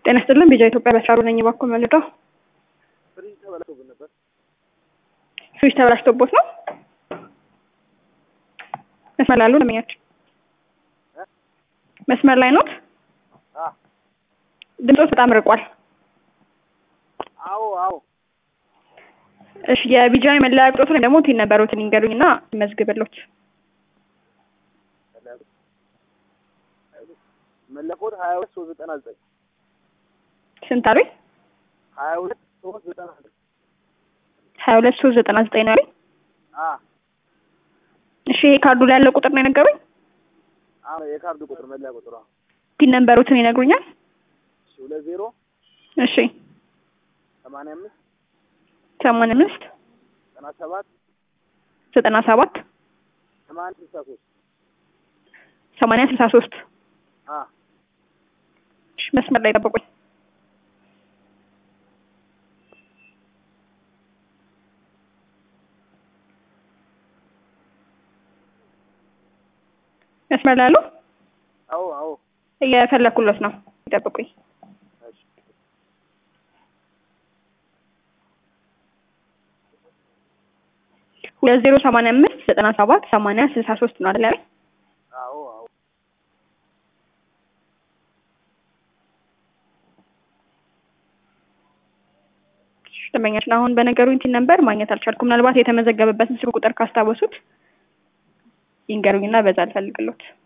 ጤና ይስጥልን ቢጃ ኢትዮጵያ በሻሩ ነኝ። እባክዎ መልደው ፍሪጅ ተበላሽቶብን ነበር። ፍሪጅ ተበላሽቶቦት ነው? መስመር ላይ አሉ ደንበኛችን? መስመር ላይ ኖት? አ ድምፆት በጣም ርቋል። አዎ አዎ እሺ የቢጃ መለያ ቁጥሮትን ወይም ደግሞ ቲን ነበሮትን ይንገሩኝ እና መዝግብሎት። መለኮት ሀያ ሁለት ሶስት ዘጠና ዘጠኝ ስንት አሉኝ? ሀያ ሁለት ሶስት ዘጠና ዘጠኝ ሀያ ሁለት ሶስት ዘጠና ዘጠኝ ነው አሉኝ። አ እሺ ይሄ ካርዱ ላይ ያለው ቁጥር ነው የነገሩኝ? አዎ የካርዱ ቁጥር መለያ ቁጥሯ ቲን ነበሮትን ይነግሩኛል? እሺ ሁለት ዜሮ እሺ ሰማንያ አምስት ሰማንያ አምስት ዘጠና ሰባት ዘጠና ሰባት ሰማንያ ስልሳ ሶስት ሰማንያ ስልሳ ሶስት አ እሺ መስመር ላይ ጠብቁኝ። መስመር ላይ አሉ? አዎ አዎ እየፈለኩለት ነው። ይጠብቁኝ። እሺ ሁለት ዜሮ ሰማንያ አምስት ዘጠና ሰባት ሰማንያ ስልሳ ሶስት ነው አይደል? ያሉኝ? አዎ አዎ ደንበኛችን አሁን በነገሩኝ ቲን ነበር ማግኘት አልቻልኩም። ምናልባት የተመዘገበበትን ስልክ ቁጥር ካስታወሱት ይንገሩኝና በዛ አልፈልግሎት